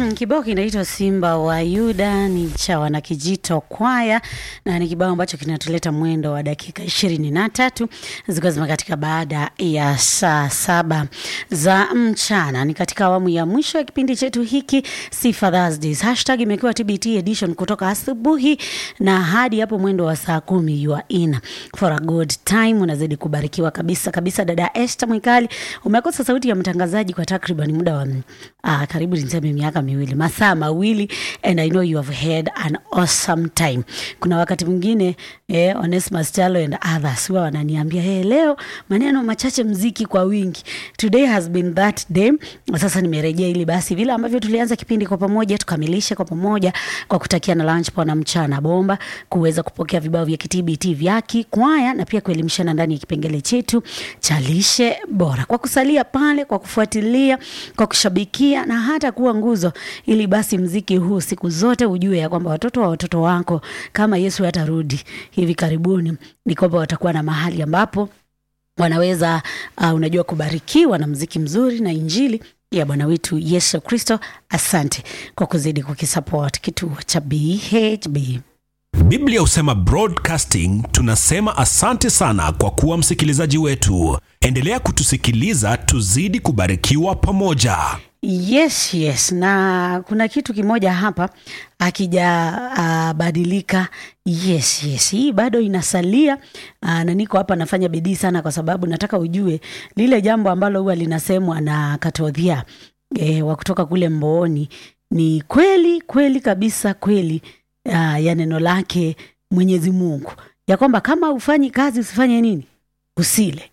Mm, kibao kinaitwa Simba wa Yuda ni cha wanakijito kwaya na ni kibao ambacho kinatuleta mwendo wa dakika ishirini na tatu zikiwa zimekatika baada ya saa saba za mchana. Ni katika awamu ya mwisho ya kipindi chetu hiki Sifa Thursdays. Hashtag imekuwa TBT edition kutoka asubuhi na hadi hapo mwendo wa saa kumi you are in for a good time. Unazidi kubarikiwa kabisa kabisa. Dada Esther Mwikali, umekosa sauti ya mtangazaji kwa takriban muda wa uh, karibu niseme miaka miwili masaa mawili and I know you have had an awesome time. Kuna wakati mwingine eh, Onesmus Chalo and others huwa wananiambia hey, leo maneno machache mziki kwa wingi. Today has been that day. Sasa nimerejea ili basi vile ambavyo tulianza kipindi kwa pamoja tukamilishe kwa pamoja kwa kutakia na lunch poa na mchana bomba, kuweza kupokea vibao vya kitbt vyaki kwaya na pia kuelimishana ndani ya kipengele chetu cha lishe bora, kwa kusalia pale, kwa kufuatilia, kwa kushabikia na hata kuwa nguzo, ili basi mziki huu siku zote ujue ya kwamba watoto wa watoto wako kama Yesu atarudi hivi karibuni, ni kwamba watakuwa na mahali ambapo wanaweza uh, unajua kubarikiwa na mziki mzuri na injili ya Bwana wetu Yesu Kristo. Asante kwa kuzidi kukisupport kituo cha BHB. Biblia husema broadcasting, tunasema asante sana kwa kuwa msikilizaji wetu. Endelea kutusikiliza, tuzidi kubarikiwa pamoja. Yes, yes. Na kuna kitu kimoja hapa akijabadilika. Uh, yes, yes, hii bado inasalia uh, na niko hapa nafanya bidii sana, kwa sababu nataka ujue lile jambo ambalo huwa linasemwa na Katodhia e, wa kutoka kule Mbooni ni kweli kweli kabisa, kweli uh, ya neno lake Mwenyezi Mungu ya kwamba kama ufanyi kazi usifanye nini, usile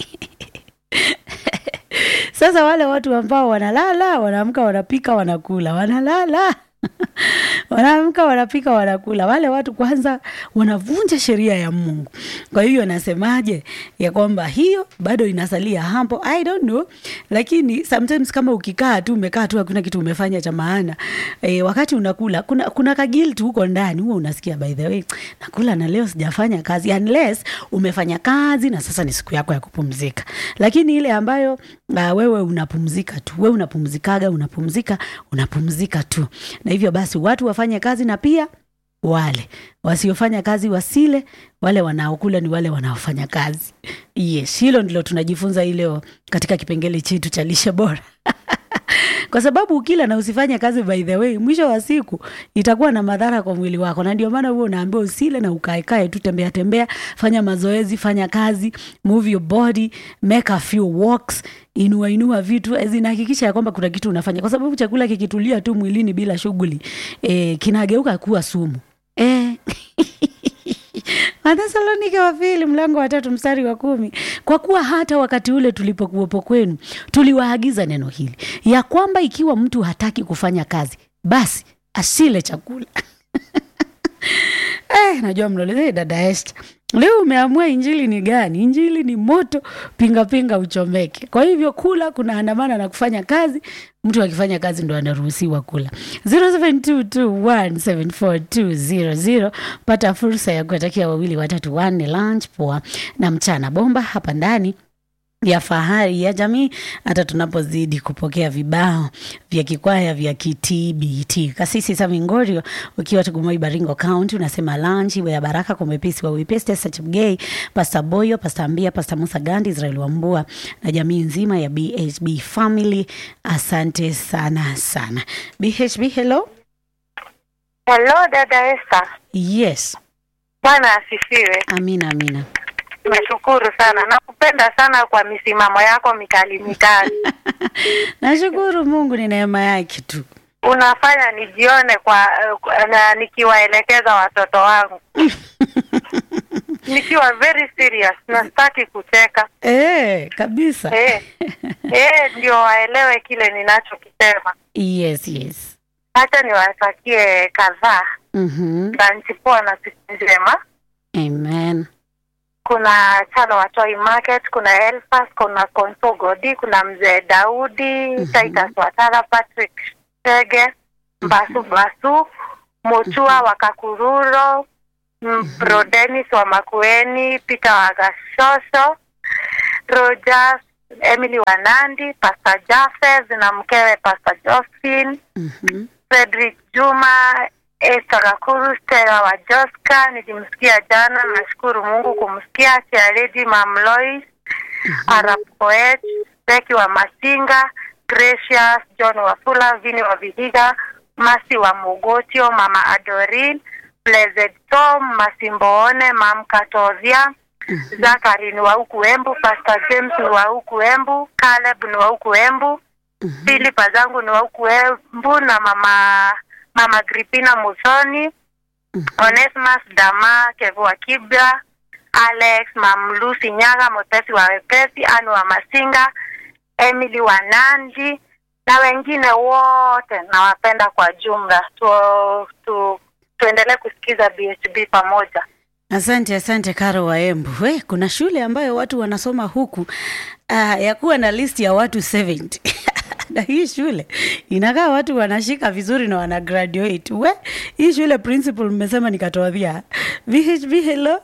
Sasa wale watu ambao wanalala, wanaamka, wanapika, wanakula, wanalala wanaamka, wanapika, wanakula, wale watu kwanza wanavunja sheria ya Mungu. Kwa hiyo nasemaje ya kwamba hiyo bado inasalia hapo, I don't know, lakini sometimes kama ukikaa tu umekaa tu hakuna kitu umefanya cha maana e, wakati unakula kuna, kuna kagilti huko ndani huo unasikia, by the way nakula na leo sijafanya kazi, unless umefanya kazi na sasa ni siku yako ya kupumzika, lakini ile ambayo uh, wewe unapumzika tu, wewe unapumzikaga, unapumzika, unapumzika tu, na hivyo basi watu wafanye kazi na pia wale wasiofanya kazi wasile, wale wanaokula ni wale wanaofanya kazi. Yes, hilo ndilo tunajifunza hii leo katika kipengele chetu cha lishe bora kwa sababu ukila na usifanye kazi, by the way, mwisho wa siku itakuwa na madhara kwa mwili wako, na ndio maana huo unaambiwa usile na ukaekae tu, tembea tembea, fanya mazoezi, fanya kazi, move your body, make a few walks, inua inua vitu, zinahakikisha ya kwamba kuna kitu unafanya, kwa sababu chakula kikitulia tu mwilini bila shughuli e, kinageuka kuwa sumu e. Wathesalonike wa pili mlango wa tatu mstari wa kumi kwa kuwa hata wakati ule tulipokuwepo kwenu tuliwaagiza neno hili ya kwamba ikiwa mtu hataki kufanya kazi basi asile chakula eh, najua mloleze dada Esther leo umeamua injili ni gani? Injili ni moto, pinga pinga uchomeke. Kwa hivyo kula kuna andamana na kufanya kazi. Mtu akifanya kazi ndo anaruhusiwa kula. 0722174200 pata fursa ya kuwatakia wawili watatu wanne lunch poa na mchana bomba hapa ndani ya fahari ya jamii hata tunapozidi kupokea vibao vya kikwaya vya kitbt. Kasisi Samingorio ukiwa Tugumoi, Baringo County, unasema lunch iwe ya baraka kwa mwepesi wa wepesi, Sachmgay, Pastor Boyo, Pastor Ambia, Pastor Musa Gandi, Israel Wambua na jamii nzima ya BHB family. Asante sana sana. BHB, hello. Hello dada Esther. Yes. Bwana asifiwe. Amina, amina. Nashukuru sana, nakupenda sana kwa misimamo yako mikali mikali. Nashukuru Mungu, ni neema yake tu. Unafanya nijione kwa uh, na nikiwaelekeza watoto wangu nikiwa very serious, nastaki kucheka Eh, kabisa. eh, eh, ndio waelewe kile ninachokisema. Yes, yes. Hacha niwatakie kadhaa Mhm. lanchi poa na siku njema. Amen. kuna Chalo wa Toy Market, kuna Elfas, kuna Konso Godi, kuna mzee Daudi, Mhm. Titus Watara, Patrick Chege, Basu Basu, Mutua wa Kakururo, mm, Bro Dennis wa Makueni, Peter wa Gashosho, Rogers Emily Wanandi, Pastor Jafes na mkewe Pastor Josephine, Mhm. Frederick Juma, Esther Kakuru, Stella wa Joska, nilimsikia jana, nashukuru Mungu kumsikia Tia Lady Mam Lois, Arab Poet, Becky wa Masinga, Gracious, John Wafula, Vini wa Vihiga, Masi wa Mugotio, Mama Adorin, Blessed Tom, Masimboone, Mam Katovia, Zakari ni wa huku Embu, Pastor James ni wa huku Embu, Caleb ni wa huku Embu, Mhm. Philipa zangu ni wa huku Embu na mama mama Gripina Musoni, Mhm. Onesimus Dama, Kevu wa Kibra, Alex, Mam Lucy Nyaga, Motesi wa Wepesi, Anu wa Masinga, Emily wa Nandi na wengine wote nawapenda kwa jumla. Tu, tu, tuendelee kusikiza BHB pamoja. Asante, asante Karo wa Embu. We, kuna shule ambayo watu wanasoma huku uh, ya kuwa na list ya watu 70 na hii shule inakaa watu wanashika vizuri na wana graduate. We, hii shule principal mmesema nikatoadhia. VHB, hello.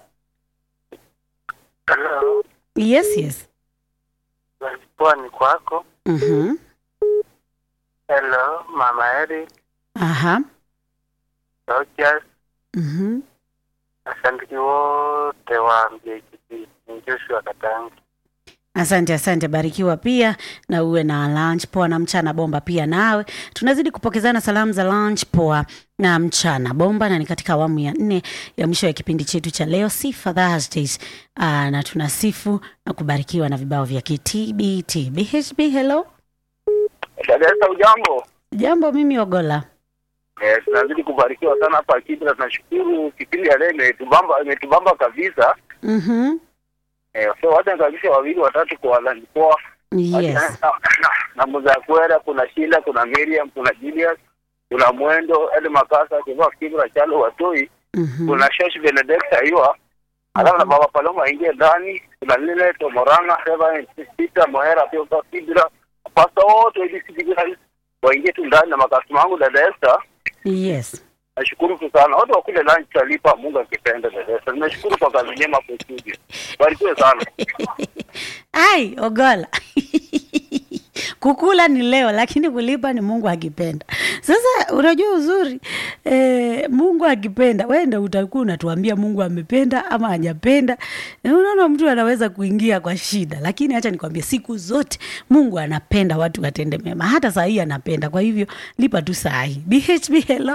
Hello, Yes, yes. nalikuwa ni kwako. Mhm. Hello, Mama Eri, Aha. Rogers, Mhm. asantiki wote wa MJTP. Ni Joshua Katangi. Asante, asante, barikiwa pia na uwe na lunch poa na mchana bomba pia nawe. Tunazidi kupokezana salamu za lunch poa na mchana bomba, na ni katika awamu ya nne ya mwisho ya kipindi chetu cha leo Sifa Thursdays. Aa, na tunasifu na kubarikiwa na vibao vya KTBT. BHB, hello. Dadesa, ujambo? Jambo, mimi Ogola. Eh, tunazidi kubarikiwa sana hapa Kibra. Tunashukuru kipindi ya leo imetubamba, imetubamba kabisa. Mhm. Eh, so wacha nikabisha wawili watatu kwa walanikoa Yes. na, na, na Muzakwera, kuna Shila, kuna Miriam, kuna Julius, kuna Mwendo, Eli Makasa, Kiva Kibra, Chalo Watoi, Mhm. kuna Shosh Benedict Ayua, alafu na Baba Paloma aingie ndani, kuna lile Tomoranga, Reverend Peter Mohera pia kwa Kibra, pasta wote wa IDC Kibra waingie tu ndani na makasima wangu dada Esther. Yes. Nashukuru tu sana wote wakule lunch talipa, Mungu akipenda dada Esther. Nimeshukuru kwa kazi njema kwa studio, barikiwe sana. Ai, Ogola. Kukula ni leo lakini kulipa ni Mungu akipenda. Sasa unajua uzuri e, Mungu akipenda, wewe ndio utakuwa unatuambia Mungu amependa ama hajapenda. Na Unaona mtu anaweza kuingia kwa shida, lakini acha nikwambie, siku zote Mungu anapenda watu watende mema, hata saa hii anapenda. Kwa hivyo lipa tu saa hii. BHB, hello.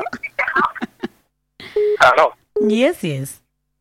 Halo, Yes, yes.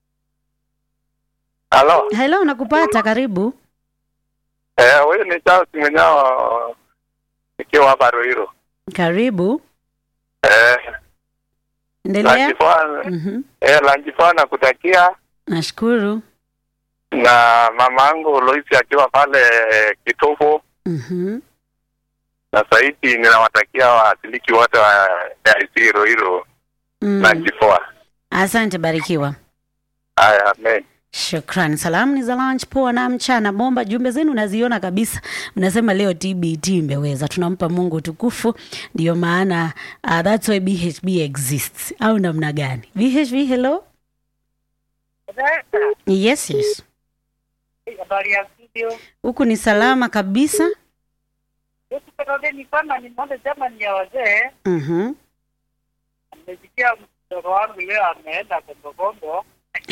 halo. Hello, nakupata, karibu. Eh, huyu ni Charles Mwenyao nikiwa hapa Ruiru. Karibu. Eh, Endelea. Lanjifana, Mhm. eh, Lanjifana kutakia Nashukuru. na mama yangu Loisi akiwa pale Kitovu Mhm. na Saidi, ninawatakia waasiliki wote wa AIC Ruiru Mm. Lanjifoa. Asante, barikiwa. Haya, amen. Shukran. Salamu ni za lunch poa na mchana bomba. Jumbe zenu naziona kabisa, mnasema leo TBT imeweza. Tunampa Mungu tukufu, ndio maana uh, that's why BHB exists, au namna gani? BHB, hello. Yes, yes, Habari ya studio. huku ni salama kabisa. Yesu Petode ni kwamba ni moja jamani ya wazee. Mhm. Nimesikia mtoto wangu leo ameenda Kombokombo.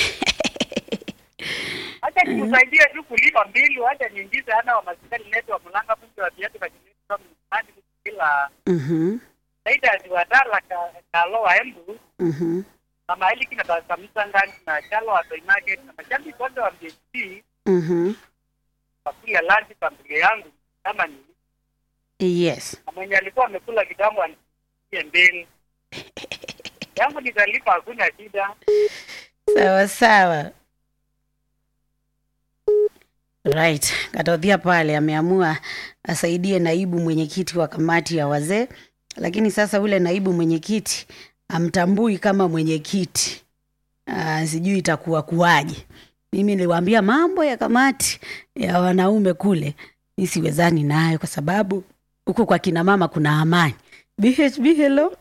Acha nikusaidie tu kulipa mbili, wacha niingize ana wa masikari letu wa mlanga mji wa viatu kwa jini kwa msani kila Mhm. Saida ni wadala ka kalo wa embu Mhm. na maili kina kamisa ngani na chalo wa toy market na majambi kote wa MJC Mhm. wakulia lunch familia yangu kama ni Yes. na mwenye alikuwa amekula kitambo aniie mbili yangu nitalipa, hakuna shida. Sawa sawa. Right. Katodhia pale ameamua asaidie naibu mwenyekiti wa kamati ya wazee, lakini sasa ule naibu mwenyekiti amtambui kama mwenyekiti. Ah, sijui itakuwa kuwaje. Mimi niliwaambia mambo ya kamati ya wanaume kule, mi siwezani nayo kwa sababu huku kwa kina mama kuna amani. BHB, hello.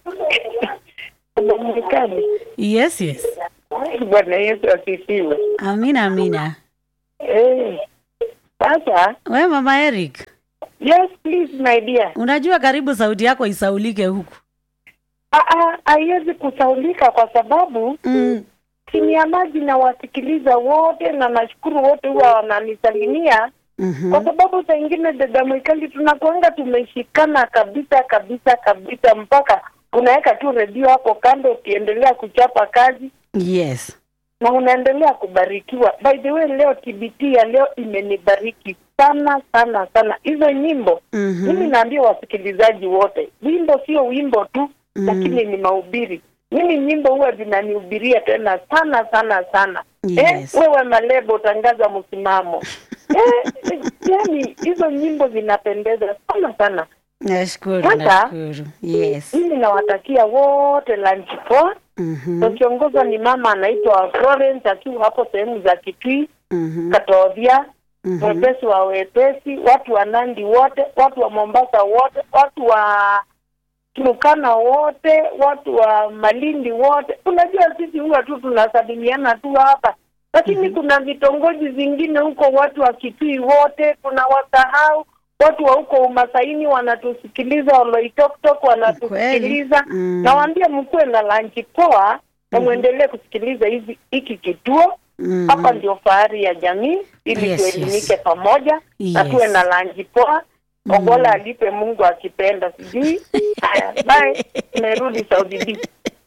Yes, yes. Bwana Yesu asifiwe. Amina, amina. Eh, Sasa, We mama Eric, yes please my dear. unajua karibu sauti yako isaulike huku. Ah, ah, haiwezi kusaulika kwa sababu Mm. chini ya maji na wasikiliza wote na nashukuru wote huwa wananisalimia Mhm. kwa sababu saa ingine dada Mwikali tunakuanga tumeshikana kabisa kabisa kabisa mpaka unaweka tu redio hapo kando ukiendelea kuchapa kazi Yes. na unaendelea kubarikiwa. By the way, leo TBT ya leo imenibariki sana sana sana. Hizo nyimbo Mhm. mimi naambia wasikilizaji wote, wimbo sio wimbo tu Mm. lakini ni mahubiri. Mimi nyimbo huwa zinanihubiria tena sana sana sana. Yes. Eh, wewe malebo tangaza msimamo. eh, eh, yani hizo nyimbo zinapendeza sana sana. Nashukuru, Sasa- nashukuru. Yes. Mimi nawatakia wote lunch poa. Mhm. Wakiongozwa ni mama anaitwa Florence akiwa hapo sehemu za Kitui, Mhm. Katovia, Mhm. wepesi wa wepesi, watu wa Nandi wote, watu wa Mombasa wote, watu wa Turukana wote, watu wa Malindi wote. Unajua sisi huwa tu tunasalimiana tu hapa, lakini kuna vitongoji vingine huko, watu wa Kitui wote tunawasahau. Watu wa huko Umasaini wanatusikiliza, Oloitoktok wanatusikiliza. Kweli. Mm. Nawaambia mkuwe na lanchi poa na muendelee kusikiliza hizi hiki kituo Mhm. hapa ndio fahari ya jamii ili Yes, tuelimike yes. pamoja na Yes. tuwe na lanji poa ogola alipe mungu akipenda sijui haya bye tumerudi saudi B.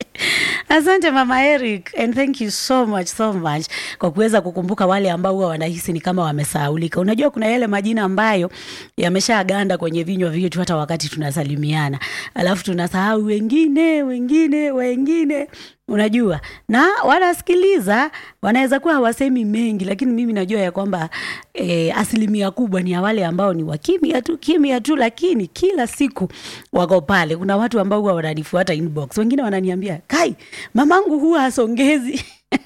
Asante mama Eric and thank you so much so much kwa kuweza kukumbuka wale ambao huwa wanahisi ni kama wamesahaulika. Unajua kuna yale majina ambayo yameshaganda kwenye vinywa vyetu hata wakati tunasalimiana, alafu tunasahau wengine wengine wengine unajua na wanasikiliza wanaweza kuwa hawasemi mengi lakini mimi najua ya kwamba e, asilimia kubwa ni ya wale ambao ni wakimya tu kimya tu lakini kila siku wako pale kuna watu ambao huwa wananifuata inbox wengine wananiambia kai mamangu huwa asongezi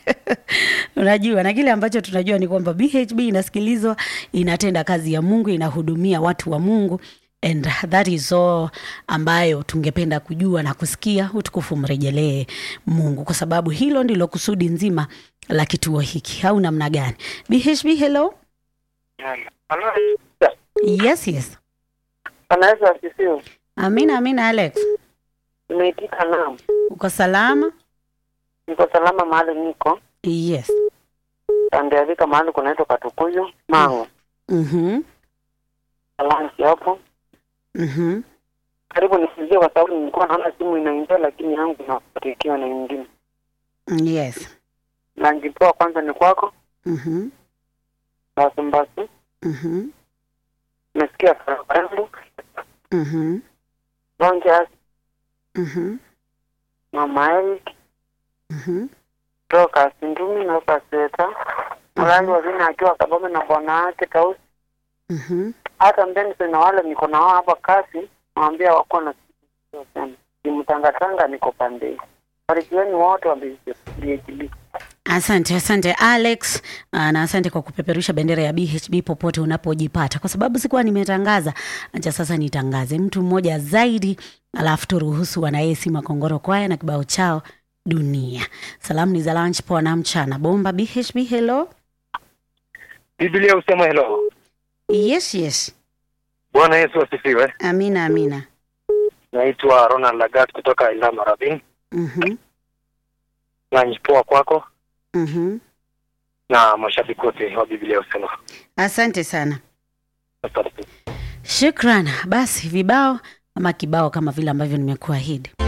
unajua na kile ambacho tunajua ni kwamba bhb inasikilizwa inatenda kazi ya mungu inahudumia watu wa mungu and that is all ambayo tungependa kujua na kusikia utukufu mrejelee mungu kwa sababu hilo ndilo kusudi nzima la kituo hiki au namna gani bhb hello Halo. yes yes anaweza asisiwe amina amina alex nimeitika naam uko salama niko salama mahali niko yes andeavika mahali kunaitwa katukuyu mango mhm lanchi hapo mhm karibu nisizie kwa sababu nilikuwa naona simu inaingia lakini yangu inapatikiwa na ingine yes lanchi poa kwanza ni kwako mhm basumbasi mhm nasikia farafarangu mhm ronjas mhm mama Eric mhm toka Sindumi na Kaseta Mlali wa vina akiwa Kabame na bwana wake Tausi mhm hata Mbenson na wale niko nao hapa kasi nawambia wako na siku sana nimtangatanga niko pande hii barikiweni wote wa BHB Asante, asante Alex, Aa, na asante kwa kupeperusha bendera ya BHB popote unapojipata, kwa sababu sikuwa nimetangaza. Acha sasa nitangaze mtu mmoja zaidi, alafu turuhusu wanaesi Makongoro kwaya na kibao chao dunia. Salamu ni za lunch poa na mchana bomba. BHB, hello. Biblia husema hello. Yes, yes. Bwana Yesu asifiwe. Amina, amina. Naitwa Ronald Lagat kutoka Ilama Rabin. Mhm, Lunch poa kwako mhm. na mashabiki wote wa Biblia husema. Asante sana. Asante. Shukran. Basi vibao ama kibao kama vile ambavyo nimekuahidi.